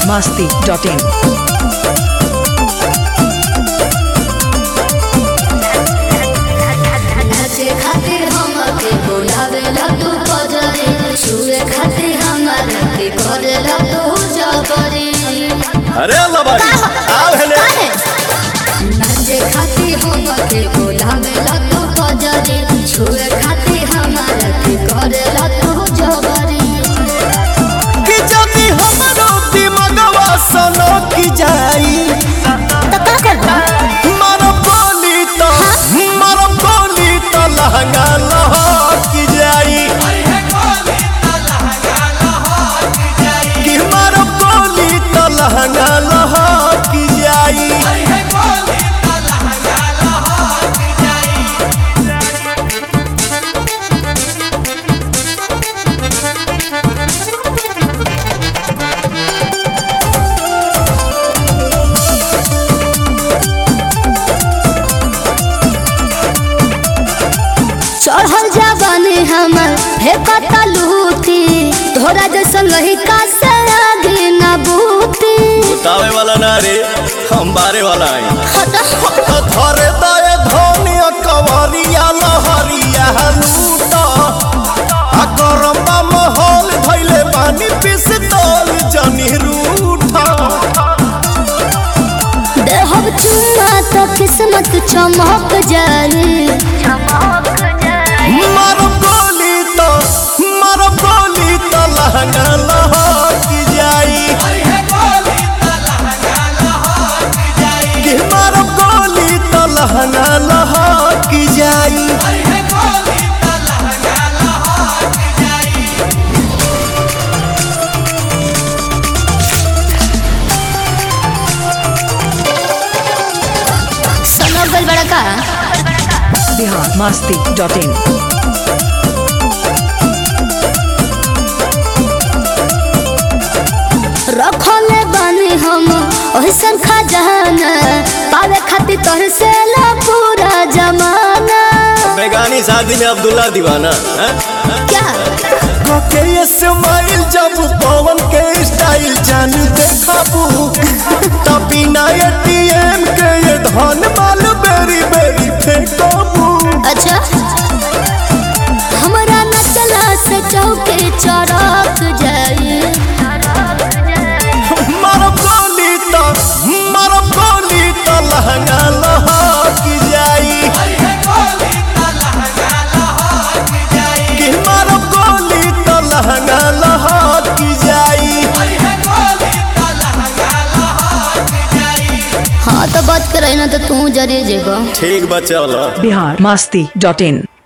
masti.in. नाचे खातिर हमके बोलावेला तू बजरे छुए खातिर हमारे के करेला तू जबरे अरे अल्लाह बारी आओ हेले नाचे खातिर हमके बोलावेला तू बजरे छुए खातिर हमारे के करेला तू जबरे कि जदी हमरो दिमागवा सनो की जाई तो का करबा मारो बोली तो मारो बोली तो लहंगा लहकी जाई कि मारो बोली तो लहंगा लहकी जाई चढ़ल जवानी हमर हे कता लूटी तोरा जैसन लहिका से आगे ना बूती बतावे वाला ना रे हम बारे वाला आई हटा तो धरे दए धनिया कवरिया लहरिया लूटा आ गरम्बा महल धैले पानी पिस्तौल जनी रूठा देहब चुम्मा तो किस्मत चमक जाई मारो गोली तो मारो गोली तो लहंगा लहकी जाई कि मारो गोली तो लहंगा लहकी जाई सुनो गल बड़ा का Bihar masti.in. रखले बानी हम ओहसन खजाना पावे खातिर तोहर से ला पूरा जमाना बेगानी शादी में अब्दुल्ला दीवाना हैं? क्या के ये स्माइल जब पवन के स्टाइल जान देखाबू तभी ना एटीएम के ये धन माल बेरी बेरी फेंकाबू अच्छा हमरा न चला से चौके चढ़क जाई मारो गोली तो मारो गोली तो लहंगा लहकी जाई कि मारो गोली तो लहंगा लहकी जाई हाँ तो बात करे ना तो तू जरे जेगा ठीक बच्चा Bihar masti.in.